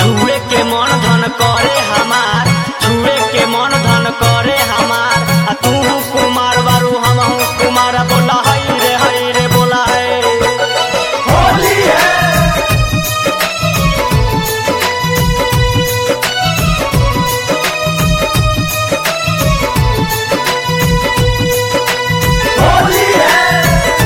छुए के मन धन करे हमार छुए के मन धन करे हमार आ तू कुमार बारू हम कुमार बोला हई रे हई रे बोला है होली है होली है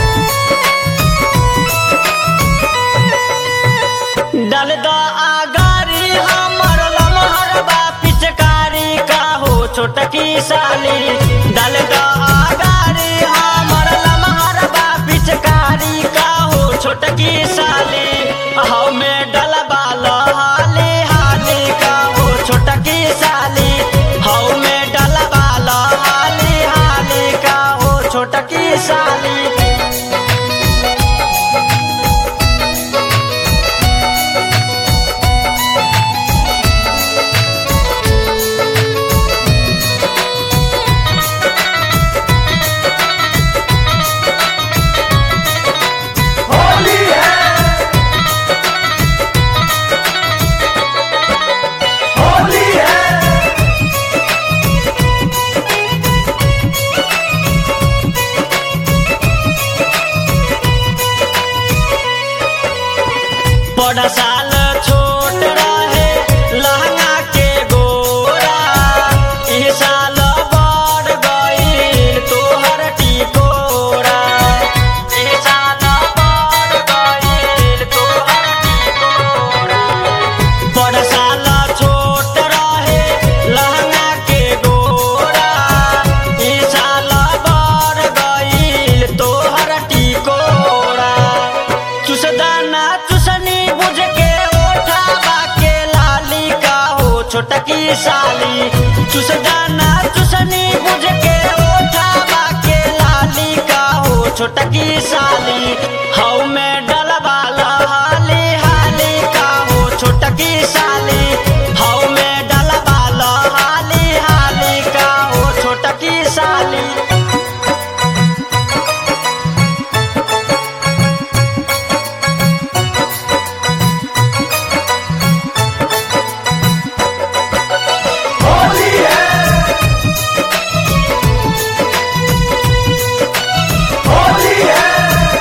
डल द आगारी हमर लमहर बा पिचकारी का हो छोटकी साली डल द आगारी हमर लमहर बा पिचकारी का हो छोटकी साली हौ में डलबा लहाली हाली का हो छोटकी साली हौ में डलबा लहाली हाली का हो छोटकी साली होली है होली है बड़ा साल छोट रहे लहंगा के गोरा ई साल बढ़ गईल तोहर टिकोरा ई साल बढ़ गईल तोहर टिकोरा बड़ा साल छोट रहे लहंगा के गोरा ई साल बढ़ गईल तोहर टिकोरा चुसदाना चुसनी बुझ के ओठाबा के लाली का हो छोटकी साली चुसदाना चुसनी बुझ के ओठाबा के लाली का हो छोटकी साली हौ में डलबा लहाली हाली का हो छोटकी साली हौ में डलबा लहाली हाली का हो छोटकी साली होली है होली है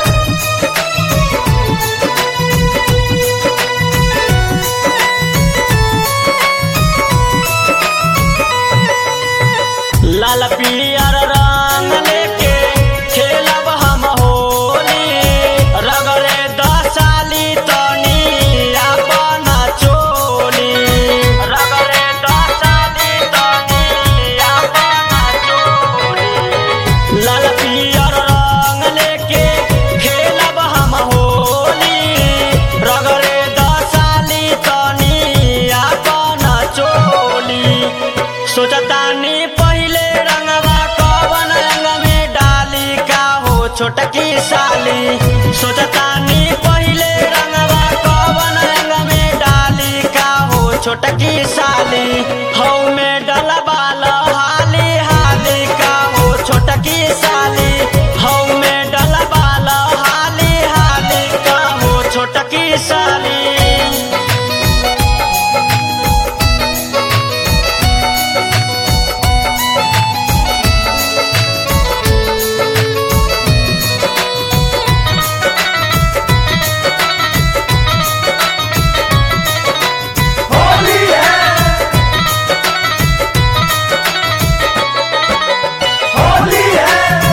लाल पियर रंग लेके खेलब हम होली रगड़े दसाली तनी अपन चोली रगड़े दसाली तनी अपन चोली लाल पियर रंग लेके खेलब हम होली रगड़े दसाली तनी अपन चोली सोचतानी पहिले रंगवा कवन रंग में डाली का हो छोटकी साली सोचतानी पहिले रंगवा कवन रंग में डाली का हो छोटकी साली हौ में डलबा लहाली हाली का हो छोटकी साली हौ में डलबा लहाली हाली का हो छोटकी साली होली है होली है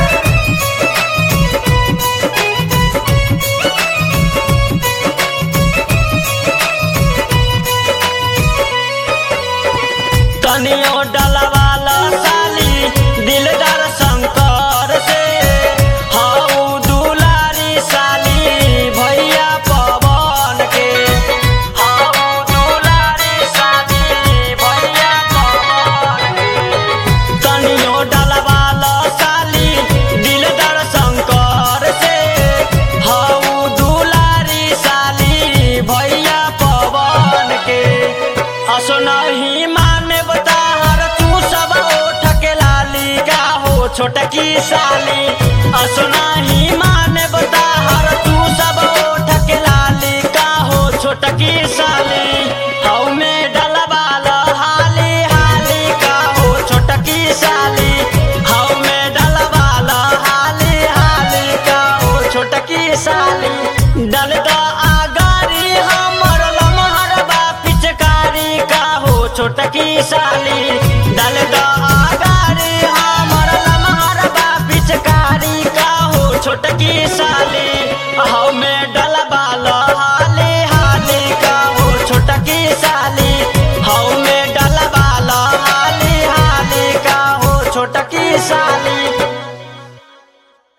कनियो डलवाला साली दिलदार शंकर से हाउ दुलारी साली भैया पवन के हाउ दुलारी साली भैया पवन के कनियो डलवाला साली दिलदार शंकर से हाउ दुलारी साली भैया पवन के असनही माने बताहर तू सब ओठ के लाली का हो छोटकी साली असनही माने बताहर तू सब ओठ के लाली का हो छोटकी साली हौ में साली डल द आगारी हमर लमहर बा पिचकारी का हो छोटकी साली